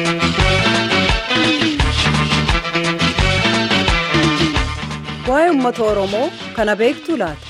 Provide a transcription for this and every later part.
Waa'ee uummata Oromoo kana beektuu laata?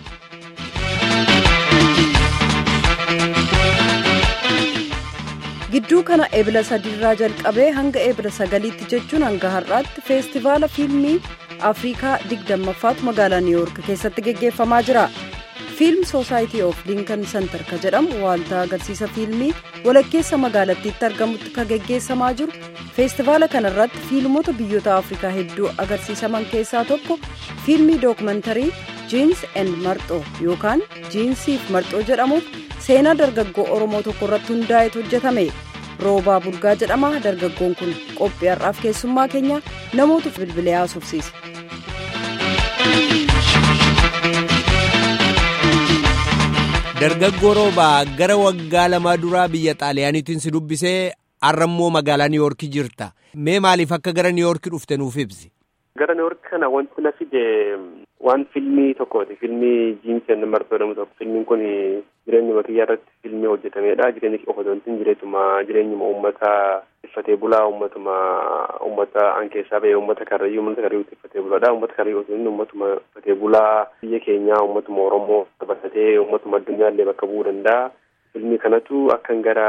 Gidduu kana ebila sadiirraa jalqabee hanga ebila sagaliitti jechuun hanga har'aatti feestivaala fiilmii Afrikaa digdammaffaatu magaalaa Niiwuork keessatti geggeeffamaa jira. Fiilm Soosaayitii of Linkan Sentar ka jedhamu waaltaa agarsiisa fiilmii walakkeessa magaalattiitti argamutti ka geggeessamaa jiru. Feestivaala kanarratti fiilmota biyyoota Afrikaa hedduu agarsiisaman keessaa tokko fiilmii dookumantarii jiins and marxoo yookaan jiinsiif marxoo jedhamuuf seenaa dargaggoo Oromoo tokko irratti hundaa'etu hojjetame. Roobaa Bulgaa jedhama dargaggoon kun qophii har'aaf keessummaa keenya namootu bilbilee haasofsiise. Dargaggoo roobaa gara waggaa lamaa duraa biyya xaaliyaaniitiin si dubbisee har'ammoo magaalaa niiwoorkii jirta. Mee maaliif akka gara niiwoorkii dhufte nuuf ibsi? Gara niiwoorkii kana wanti na fide waan filmii tokkooti. Filmii jiinsii and marxoo jedhamu tokko. Filmiin kun jireenya kiyyaa irratti filmii hojjetamedha. Jireenya qofa osoo hin jireetuma jireenyuma uummata tiffatee bulaa uummatuma uummata an keessaa ba'e uummata karrayyuu uummata karrayyuu tiffatee bulaadha. Uummata karrayyuu osoo hin uummatuma tiffatee bulaa biyya keenyaa uummatuma Oromoo dabalatee uummatuma addunyaallee bakka bu'uu danda'a. Filmii kanatu akkan gara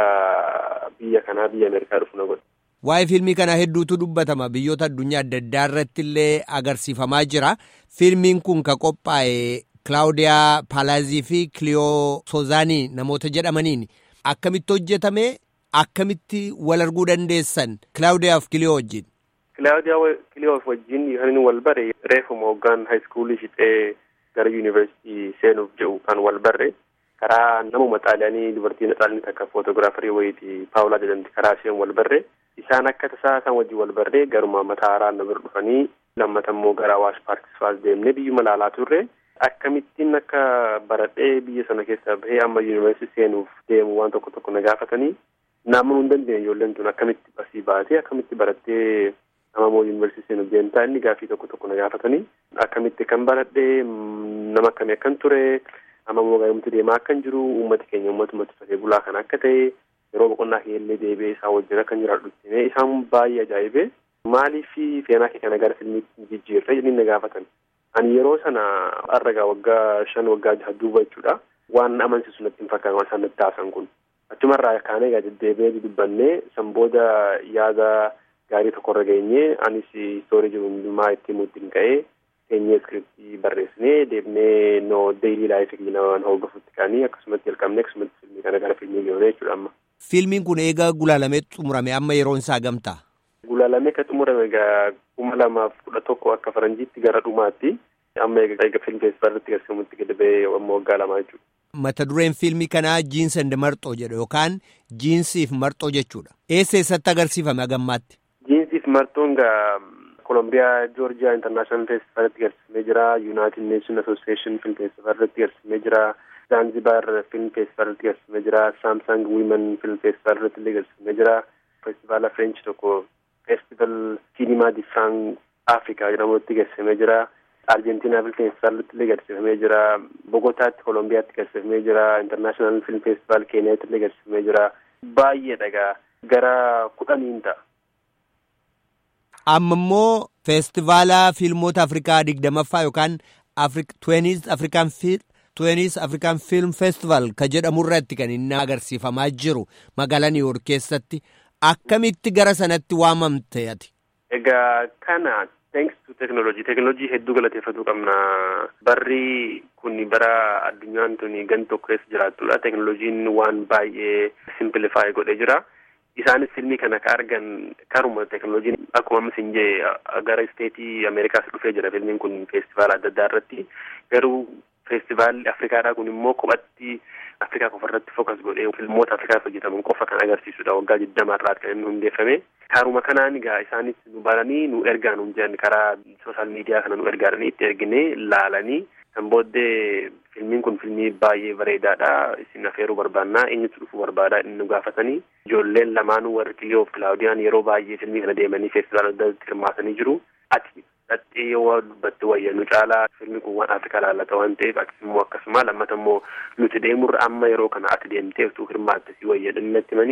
biyya kanaa biyya Ameerikaa dhufu na godhe. Waa'ee fiilmii kanaa hedduutu dubbatama biyyoota addunyaa adda addaa irratti illee agarsiifamaa jira. Fiilmiin kun ka qophaa'e Kilaawudiyaa Paalaazii fi Kiliyoo Soozaanii namoota jedhamaniin akkamitti hojjetame akkamitti wal arguu dandeessan Kilaawudiyaa fi Kiliyoo wajjin. Kilaawudiyaa Kiliyoo wajjin kan inni wal bare reefuma hoggaan haayiskuulii fixee gara yuunivarsiitii seenuuf jedhu kan wal barre. karaa namuma xaaliyaanii dubartiin xaaliyaanii takka footogiraafarii wayiiti paawulaa jedhamti karaa isheen wal barre isaan akka tasaa isaan wajjin wal barre garuma mataa haaraa na bira dhufanii lammata immoo gara awaash paarkis faas deemnee biyyuma laalaa turre akkamittiin akka baradhee biyya sana keessaa bahee amma yuunivarsiitii seenuuf deemu waan tokko tokko na gaafatanii naamuu hin dandeenye ijoolleen tun akkamitti asii baatee akkamitti barattee nama moo yuunivarsiitii seenuuf deemtaa inni gaafii tokko tokko na gaafatanii akkamitti kan baradhee nama akkamii akkan ture. amma immoo gaa'umti deemaa akkan jiru uummati keenya uummatuma tiffatee bulaa kan akka ta'e yeroo boqonnaa keellee deebi'ee isaan wajjin akkan jiraadhu dhuftinee isaan baay'ee ajaa'ibee maaliif seenaa kee kana gara filmiitti jijjiirre jedhanii na gaafatan ani yeroo sana har'a waggaa shan waggaa jaha duuba jechuudha waan amansiisu natti hin fakkaatu waan isaan natti taasan kun achumarraa kaanee egaa deddeebi'ee dubbannee san booda yaada gaarii tokkorra geenyee anis istoorii jiru hundumaa itti himuutti hin ka'ee keenyee iskiriptii barreessinee deemnee no deeyilii laayifii namaan hordofutti kaanii akkasumatti jalqabne akkasumatti filmii kana gara filmii geessine jechuudha amma. Fiilmiin kun eega gulaalamee xumurame amma yeroon isaa gamtaa? Gulaalamee ka xumurame egaa kuma lamaaf kudha tokko akka faranjiitti gara dhumaatti amma eega fiilm feestivaalitti garsiifamutti gadi ba'ee amma waggaa lamaa jechuudha. Mata dureen fiilmii kanaa jiinsi and marxoo jedha yookaan jiinsiif marxoo jechuudha. Eessa eessatti agarsiifame hagammaatti? Jiinsiif marxoon gaa Kolombiyaa Joorjiyaa Intarnaashinaal Feestivaalitti garsiifamee jira. Yuunaayitid Neeshin Asooseeshin Film Feestivaalitti garsiifamee jira. Zaanzibaar Film Feestivaalitti garsiifamee jira. Saamsang Wiimen Film Feestivaalitti illee garsiifamee jira. Feestivaala French tokko Feestival Sinimaa di Frank Afrikaa jedhamutti garsiifamee jira. Arjentiinaa Film Feestivaalitti illee garsiifamee jira. Bogotaatti Kolombiyaatti garsiifamee jira. Intarnaashinaal Film Feestivaal Keeniyaatti illee garsiifamee jira. Baay'ee dhagaa gara kudhaniin ta'a. amma immoo feestivaala fiilmoota afrikaa digdamaffaa yookaan tuweeniis afrikaan tuweeniis afrikaan fiilm feestivaal ka jedhamu irratti kan inni agarsiifamaa jiru magaalaa niiwoork keessatti akkamitti gara sanatti waamamte ati. Egaa kana thanks to teknoolojii teknoolojii hedduu galateeffachuu qabna barri kun bara addunyaan tun gan tokko keessa jiraattudha teknooloojiin waan baay'ee simplifaay godhee jira. isaanis filmii kana ka argan karuma teknooloojiin akkuma ammas hin jee gara isteetii ameerikaas dhufee jira filmiin kun feestivaala adda addaa irratti garuu feestivaalli afrikaadhaa kun immoo kophatti afrikaa qofa irratti fokas godhee filmoota afrikaas hojjetaman qofa kan agarsiisudha waggaa digdama irraa kan inni hundeeffame karuma kanaan egaa isaanis nu baranii nu ergaa nu jedhan karaa sooshaal miidiyaa kana nu ergaadhanii itti ergine laalanii kan booddee filmiin kun filmii baay'ee bareedaadha isin afeeruu barbaannaa eenyutu dhufuu barbaada inni nu gaafatanii ijoolleen lamaanuu warri kiliyoo fi kilaawudiyaan yeroo baay'ee filmii kana deemanii feestivaala adda addaatti hirmaatanii jiru ati dhaxxee yoo dubbatte wayya nu caalaa filmi kun waan afrikaa laallata waan ta'eef atis immoo akkasuma lammata immoo nuti deemurra amma yeroo kana ati deemtee utuu hirmaatte si wayya natti himanii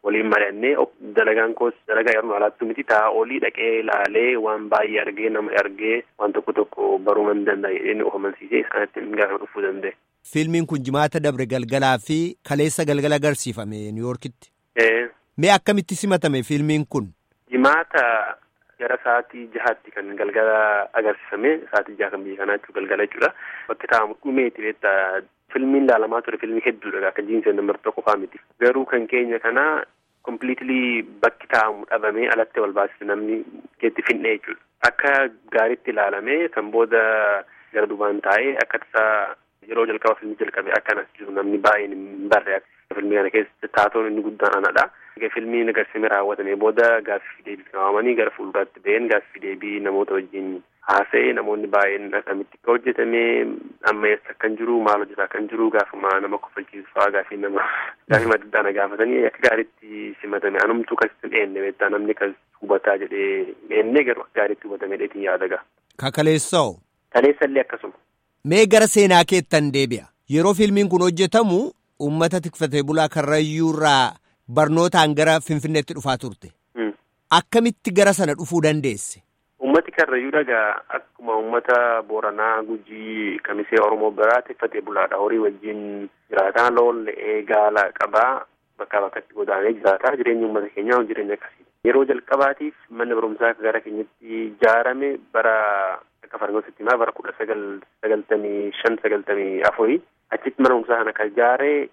waliin mari'annee dalagaan koos dalagaa yeroo alaattu miti ta'a olii dhaqee ilaalee waan baay'ee argee nama argee waan tokko tokko baruu man danda'a jedhee of amansiisee isaanitti gaafa dhufuu danda'e. Fiilmiin kun jimaata dabre galgalaa fi kaleessa galgala agarsiifame Niwuyoorkitti. Mee akkamitti simatame fiilmiin kun? Jimaata gara sa'aatii jahaatti kan galgala agarsiifame sa'aatii jaha kan biyya kanaa jechuudha galgala jechuudha. Bakki taa'amu dhumeeti beektaa filmiin laalamaa ture filmii hedduudha akka jiinseen nambar tokko fa'aa miti. Garuu kan keenya kanaa kompiliitilii bakki taa'amu dhabamee alatti wal baasise namni keetti finne jechuudha. Akka gaariitti ilaalamee kan booda gara duubaan taa'ee akka tasaa yeroo jalqaba filmii jalqabe akkanas jiru namni baay'een hin barre filmii kana keessa taatoon inni guddaan anadha. Filmiin agarsiifamee raawwatame booda gaaffii deebii kaawwamanii gara fuulduraatti ba'een gaaffii deebii namoota wajjin haasa'e namoonni baay'een akkamitti akka hojjetame amma eessa akkan jiru maal hojjetaa kan jiru gaafuma nama kofalchiisu fa'aa gaafii nama gaafii madda gaafatanii akka gaariitti simatame anumtuu kan hin eenne beektaa namni kan hubataa jedhee eenne garuu akka gaariitti hubatame dheetiin yaadaga. Kakaleessoo. Kaleessallee akkasuma. Mee gara seenaa keettan deebi'a. Yeroo filmiin kun hojjetamu uummata tikfatee bulaa karrayyuurraa barnootaan gara Finfinneetti dhufaa turte. Akkamitti gara sana dhufuu dandeesse? Uummati karrayyuu dhagaa akkuma uummata Booranaa, Gujii, Kamisee Oromoo biraa tikfatee bulaadha. Horii wajjin jiraataa loon le'ee gaala qabaa bakkaa bakkatti godaanee jiraataa jireenyi uummata keenyaa jireenya akkasii. Yeroo jalqabaatiif manni barumsaa gara keenyatti ijaarame bara akka fargoositti himaa bara kudha sagal sagaltamii shan sagaltamii afurii achitti mana barumsaa kana kan ijaare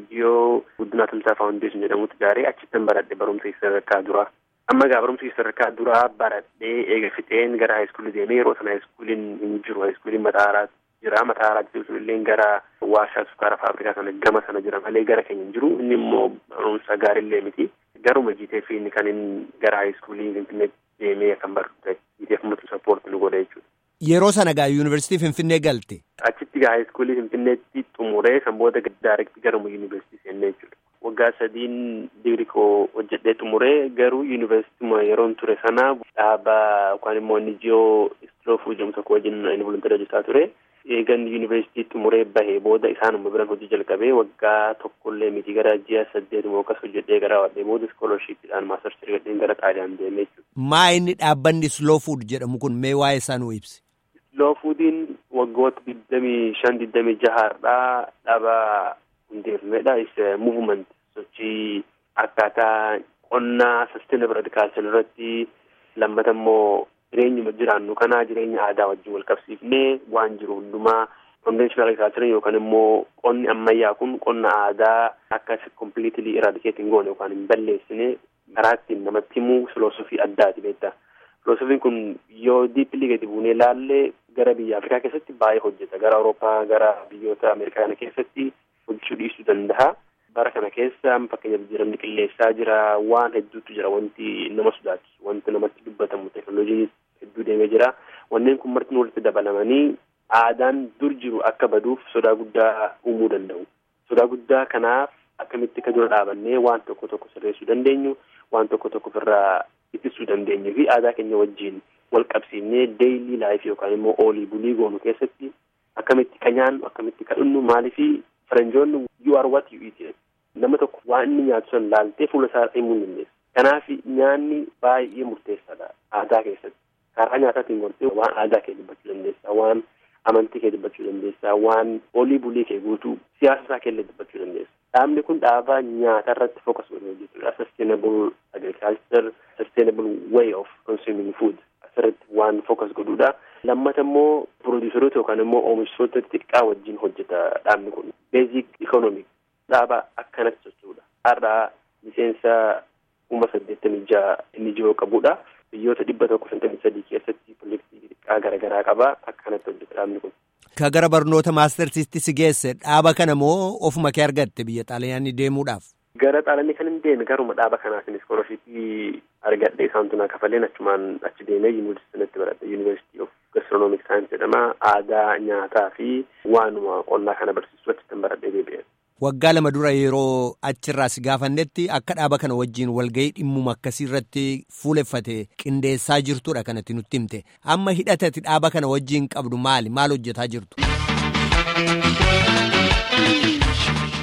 NGO guddinaa tumsaa faawundeeshin jedhamutti ijaaree achitti baradhe barumsa sadarkaa duraa. Amma egaa barumsa sadarkaa duraa baradhee eega fixeen gara haayiskuulii deemee yeroo sana haayiskuuliin hin jiru haayiskuuliin mataaraa jira mataaraa jiru illee gara warshaa sukkaara faabrikaa sana gama sana jira malee gara keenya hin jiru inni immoo barumsa gaariillee miti. Garuma jiiteef inni kan inni gara haayiskuulii finfinneetti deemee kan baratu ta'e jiiteef matu sappoorti nu godha jechuudha. Yeroo sana gaa yuunivarsiitii Finfinnee galte. Achitti gaa haayiskuulii Finfinneetti xumuree kan booda daarekti garuma yuunivarsiitii seennee jechuudha. Waggaa sadiin digirii koo hojjedhee xumuree garuu yuunivarsiitii yeroon ture sana dhaaba yookaan immoo NGO Istiloofuu jedhamu tokko wajjin inni volontarii hojjetaa ture. Eegan yuunivarsiitii xumuree bahee booda isaanuma biran hojii jalqabee waggaa tokkollee miti gara ji'a saddeetuma akkas hojjedhee gara wadhee booda iskoolashiippiidhaan maastarsi argadheen gara xaaliyaan deemee jechuudha. Maa inni dhaabbanni Slow Food jedhamu kun mee waa'ee isaa nuu ibsi. Slow Foodiin waggoota digdamii shan digdamii jahaadhaa dhaaba hundeeffamedha. Is movement sochii akkaataa qonnaa sustainable agriculture irratti lammata immoo jireenyuma jiraannu kanaa jireenya aadaa wajjin wal qabsiifnee waan jiru hundumaa conventional agriculture yookaan immoo qonni ammayyaa kun qonna aadaa akka completely eradicate hin goone yookaan hin balleessine karaa ittiin namatti himu filosofii addaati beektaa. Filosofiin kun yoo diippilii gadi buunee ilaalle gara biyya Afrikaa keessatti baay'ee hojjeta. Gara Awurooppaa, gara biyyoota Ameerikaa kana keessatti hojjechuu dhiisuu danda'a. Bara kana keessa fakkeenyaaf jijjiiramni qilleensaa jira, waan hedduutu jira, wanti nama sodaachisu, wanti namatti dubbatamu, teekinooloojii hedduu deemee jira. Wanneen kun marti walitti dabalamanii aadaan dur jiru akka baduuf sodaa guddaa uumuu danda'u. Sodaa guddaa kanaaf akkamitti akka dura dhaabannee waan tokko tokko sirreessuu dandeenyu, waan tokko tokko ofirraa ittisuu dandeenyu fi aadaa keenya wajjin wal qabsiifnee deeyilii laayif yookaan immoo oolii bulii goonu keessatti akkamitti ka nyaannu akkamitti ka dhunnu maaliifi faranjoonni you are what you eat nama tokko waan inni nyaatu san laaltee fuula isaa himuu hin dandeessu. Kanaaf nyaanni baay'ee murteessaadha aadaa keessatti. Karaa nyaataatiin gortee waan aadaa kee dubbachuu dandeessa, waan amantii kee dubbachuu dandeessa, waan olii bulii kee guutuu siyaasa isaa keellee dubbachuu dandeessa. Dhaabni kun dhaabaa nyaata irratti focus godhu hojjetudha. Sustainable agriculture, sustainable way of consuming food asirratti waan focus godhudha. Lammata immoo produuseroota yookaan immoo oomishtoota xixiqqaa wajjin hojjeta dhaabni kun. Basic economic dhaaba akkanatti socho'udha. Har'aa miseensa kuma saddeettamii ja'a inni jiru qabudha. Biyyoota dhibba tokko shantamii sadii keessatti pirojektii xixiqqaa garaagaraa qaba. Akkanatti hojjeta dhaabni kun. Ka gara barnoota maastarsiitti si geesse dhaaba kana moo ofuma kee argatte biyya xaaliyaanii deemuudhaaf? Gara xaaliyaanii kan hin deeme garuma dhaaba kanaatiin iskoolashipii argadhe isaantu naa kafaleen achumaan achi deemee yuunivarsiitii baradhe yuunivarsiitii of gastronomic saayinsii jedhama aadaa nyaataa fi waanuma qonnaa kana barsiisu achitti baradhee deebi'e. Waggaa lama dura yeroo achirraa si gaafannetti akka dhaaba kana wajjin walgahii dhimmuma akkasii irratti fuuleffate qindeessaa jirtudha kanatti nutti himte amma hidhatati dhaaba kana wajjin qabdu maali maal hojjetaa jirtu.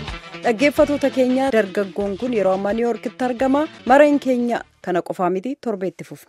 dhaggeeffatoota keenya dargaggoon kun yeroo ammaa niiwuorkitti argama mareen keenya kana qofaa miti torbeetti fufu.